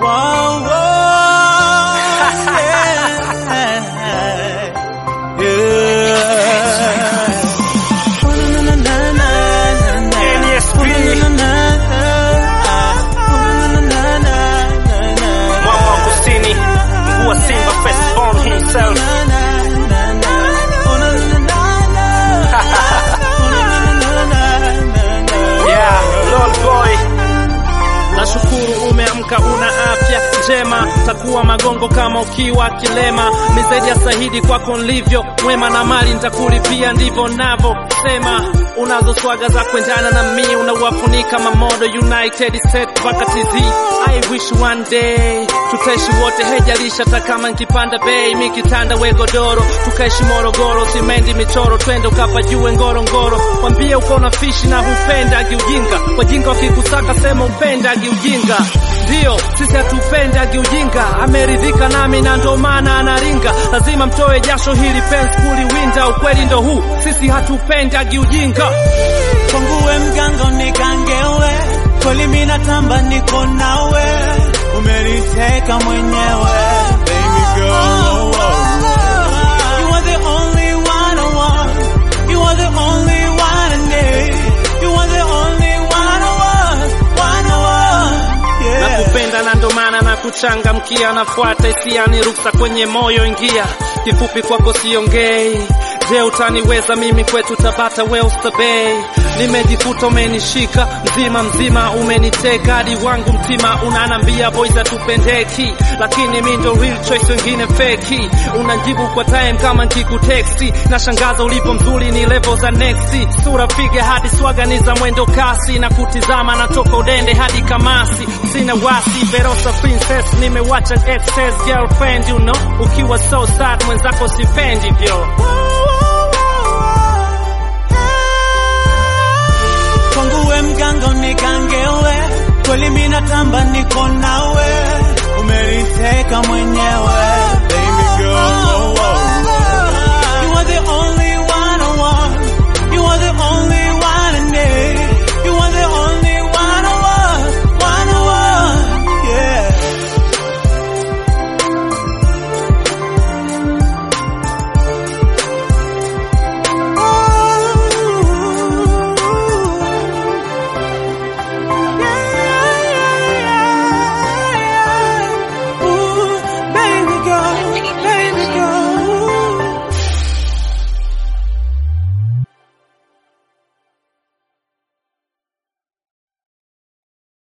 Wow, wow, yeah. Mwamba wa kusini, mkuu wa Simba firstborn himself. Yeah, Lord boy. Nashukuru umeamka una afya njema, takuwa magongo kama ukiwa kilema. Ni zaidi ya sahidi kwako nilivyo mwema, na mali nitakulipia, ndivyo navyosema. Unazo swaga za kuendana na mi, unawafunika mamodo United States mpaka TZ. I wish one day tutaishi wote, hejalisha hata kama nkipanda bei, mi kitanda we godoro, tukaishi Morogoro, simendi michoro, twende ukapajue Ngorongoro. Wambie uko na fishi na hupendagi ujinga, wajinga wakikusaka sema upendagi ujinga. Ndio sisi hatupendagi ujinga, ameridhika nami na ndo maana anaringa. Lazima mtoe jasho hili pensi kuliwinda, ukweli ndo huu, sisi hatupendagi ujinga. Kwanguwe mganga nigangewe, kweli mimi natamba niko nawe, umeniteka mwenyewe baby girl. You are the only one I want, you are the only one I need, you are the only one I want, one I want, yeah. nakupenda na ndo maana na kuchangamkia, nafuata hisia ni ruksa kwenye moyo ingia, kifupi kwako siongei. Je, utaniweza mimi kwetu Tabata we ustabei, nimejikuta umenishika mzima mzima, umeniteka hadi wangu mtima, unanambia boys hatupendeki, lakini mi ndo real choice, wengine feki. Unajibu kwa time kama nkikuteksti, na shangaza ulipo mzuri, ni level za next, sura piga hadi swaga ni za mwendo kasi, na kutizama natoka udende hadi kamasi, sina wasi Verosa princess, nimewacha excess girlfriend, you know, ukiwa so sad mwenzako sipendi vyo Kwanguwe mganga nigangewe, kweli mimi natamba niko nawe